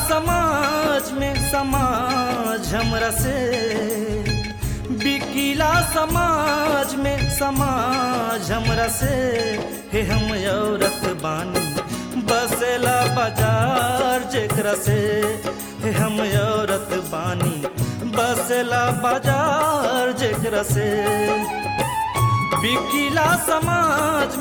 समाज में समाज हमरा से बिकिला समाज में समाज हमरा से हे हम औरत बानी बसेला बाजार जेकरा से हे हम औरत बानी बसेला बाजार जेकरा से बिकिला समाज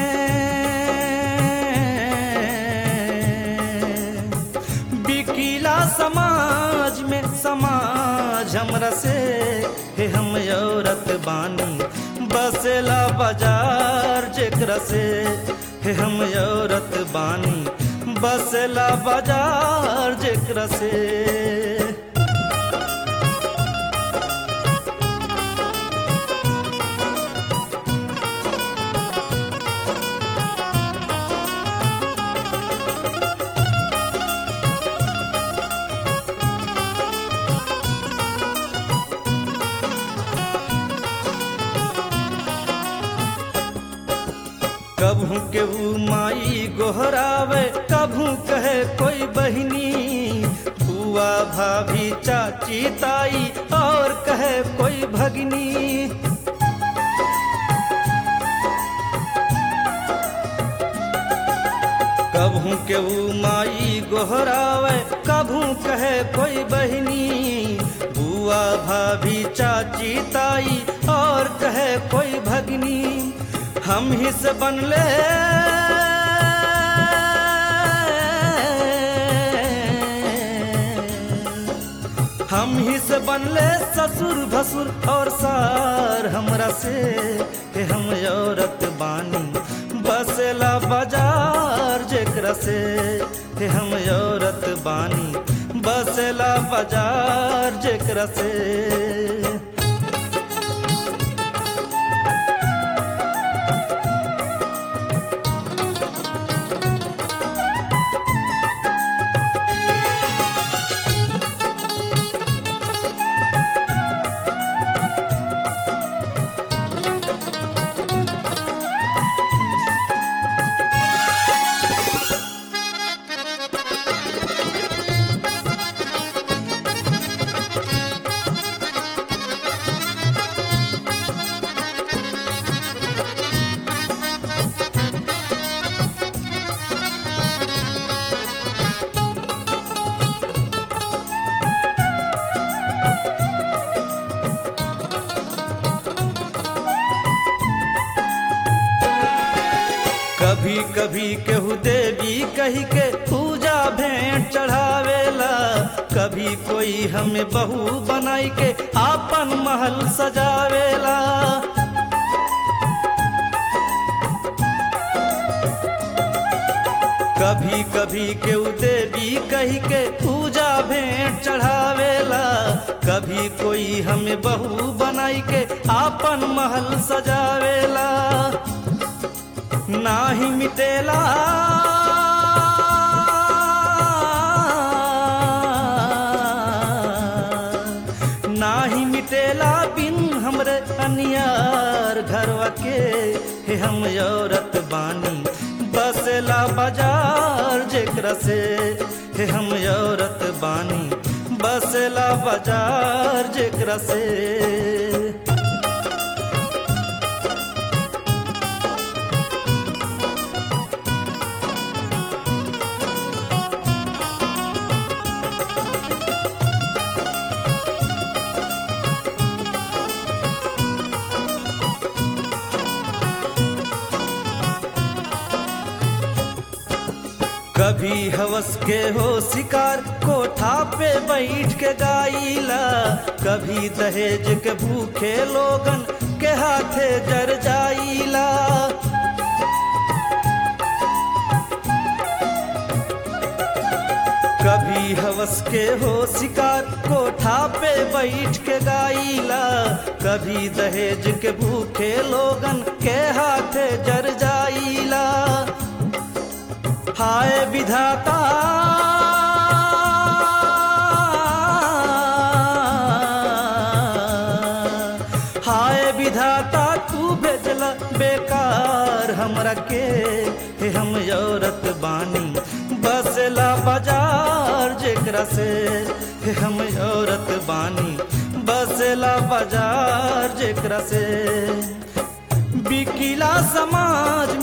में बिकिला समाज में समाज हमरा से हे हम औरत बानी बसेला बाजार जेकरा से हे हम औरत बानी बसेला बाजार जेकरा से कभू केहू माई गोहरावे कभू कहे कोई बहिनी बुआ भाभी चाची ताई और कहे कोई भगनी कभू केहू माई गोहरावे कभू कहे कोई बहिनी बुआ भाभी चाची ताई और कहे कोई भगनी हम ही से बनले हम ही से बनले ससुर भसुर और सार हमरा से हे हम औरत बानी बसेला बाजार जेकरा से हे हम औरत बानी बसेला बाजार जेकरा से कभी कभी केहू देवी कही के पूजा भेंट चढ़ावेला कभी कोई हमें बहू बनाई के आपन महल सजावेला कभी कभी केहू देवी कही के पूजा भेंट चढ़ावेला कभी कोई हमें बहू बनाई के आपन महल सजावेला नाही मिटेला नाही मिटेला बिन हमरे अनियार घरवा के हे हम औरत बानी बसेला बाजार जेकरा से हे हम औरत बानी बसेला बाजार जेकरा से कभी हवस के हो शिकार कोठा पे बैठ के गाइला कभी दहेज के भूखे लोगन के हाथे जर जाइला कभी हवस के हो शिकार कोठा पे बैठ के गाइला कभी दहेज के भूखे लोगन के हाथे जर जाइला हाय विधाता हाय विधाता तू भेजला बेकार हमरा के हे हम औरत बानी बसला बाजार जेकरा से हे हम औरत बानी बसेला बाजार जेकरा से बिकिला समाज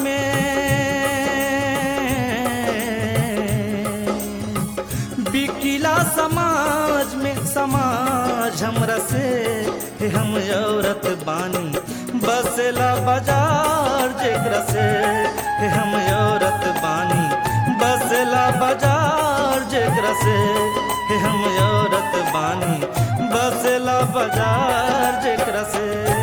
में बिकिला समाज में समाज हमरा से हे हम औरत बानी बसेला बाजार जेकरा से हे हम औरत बानी बसेला बाजार जेकरा से हे हम औरत बानी बसेला बाजार जेकरा से